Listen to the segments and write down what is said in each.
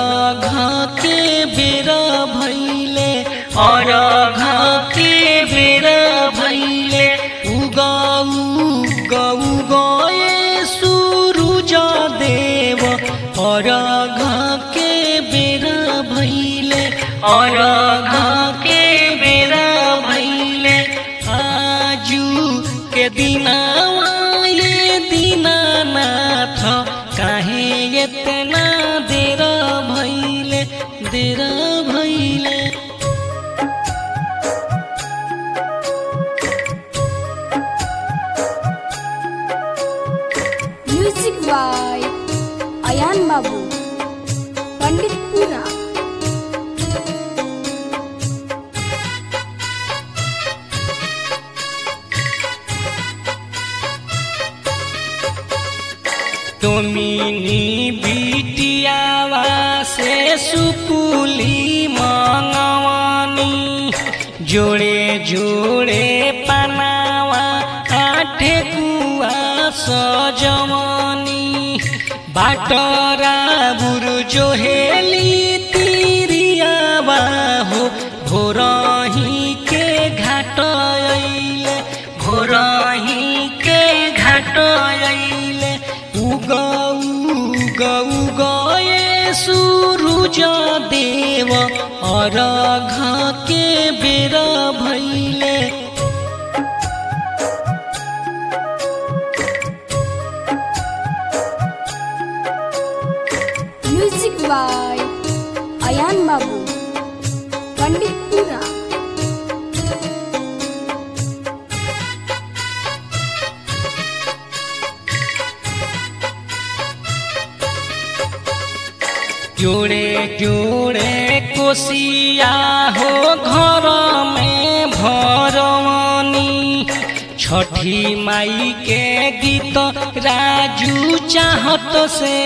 घाके बेरा भैले और घाके बेरा भैले उगाऊ गऊ गए सूरुज देव और घाके बेरा भैले और घाके बेरा भैले आजू के दिनावा ये दीनानाथ काहे इतना देर भैले देर भैले म्यूजिक बाय अयान बाबू पंडित पूरा तुमिनी बिटियावा से सुकुली मंगवानी जोड़े जोड़े पनावा आठे कुआ सजवानी बाटरा बुरु जोहेली तिरियावा हो भोरही के घाट अइले भोरही के घाट अइले उगऊ गऊ गए सूरुज देव और के बेरा भैले म्यूजिक बाय अयान बाबू पंडित पूरा जोड़े जोड़े कोसिया हो घर में भरवनी छठी माई के गीत राजू चाहत से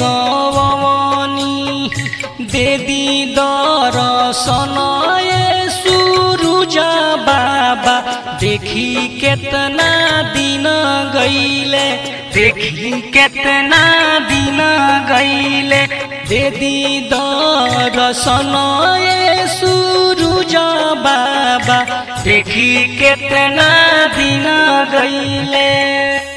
गवनी दे दी दर्शन ये सूरुज बाबा देखी केतना दिन गईले देखी केतना दिन गईले दे दी दर्शन ये सूरुज बाबा देखी केतना दिन गईले